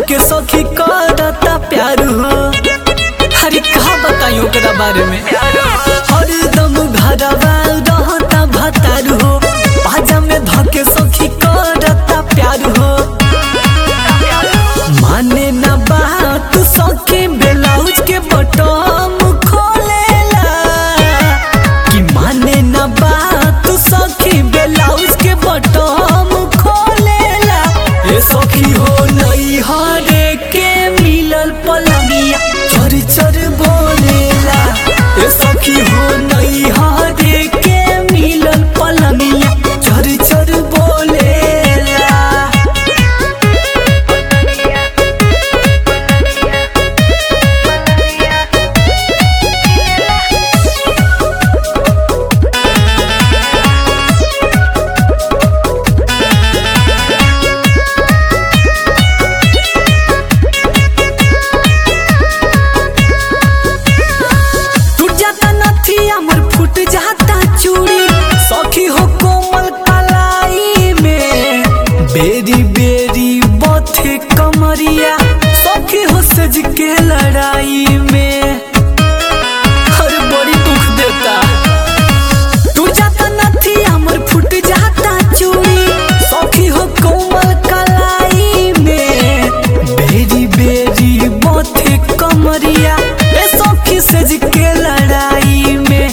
धके सखी करता प्यार हो अरे कहा बताई ओकरा बारे में हरदम घरवा रहता भतार हो बाजा में धके सखी करता प्यार हो माने ना बात सखी ब्लाउज के बटम खोलेला कि माने ना बात सखी ब्लाउज के बटम खोलेला ए सखी हो नई हरे के मिलल पलंगिया चर चर बोलेला ए सखी हो नई हरे के मिलल पलंगिया चर चर बोलेला टूट जाता नथिया मोर फूट जाता चूड़ी सखी हो कोमल कलाई में बेरी बेरी बथे कमरिया सखी हो सज के लड़ाई में हर बड़ी दुख देता टूट जाता नथिया मोर फूट जाता चूड़ी सखी हो कोमल कलाई में बेरी बेरी बथे कमरिया ए सखी सज के लड़ाई में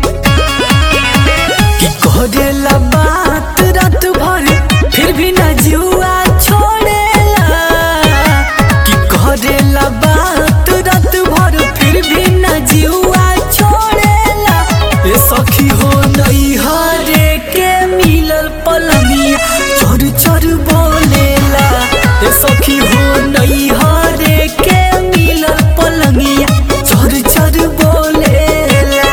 कि करेला बात रात भर फिर भी न जुआ छोड़ेला कि करेला बात रात भर फिर भी न जुआ छोड़ेला ए सखी हो नई हरे के मिलल पलंगिया चोर चोर बोलेला ए सखी हो नई हरे के मिलल पलंगिया चोर चोर बोलेला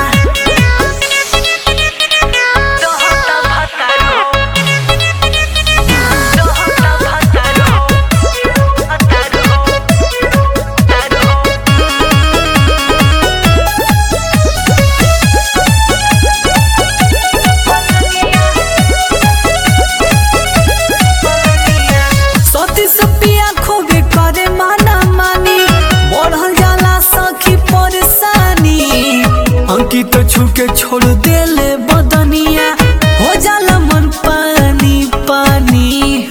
सती सपिया खोबे करे माना मानी बढ़ल जाला सखी परेशानी अंकित छुके छोड़ देले बदनिया हो जाला मन पानी पानी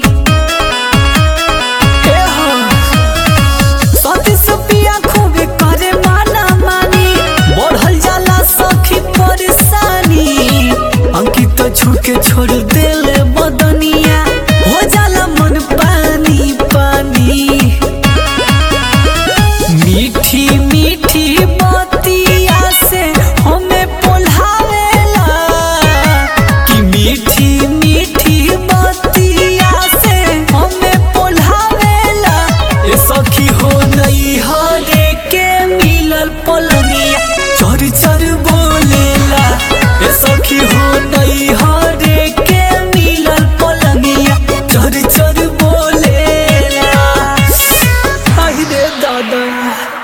हे हो सती सपिया खोबे करे माना मानी बढ़ल जाला सखी परेशानी अंकित छुके छोड़ देले बदनिया हो जाला मन पानी पानी मीठी मीठी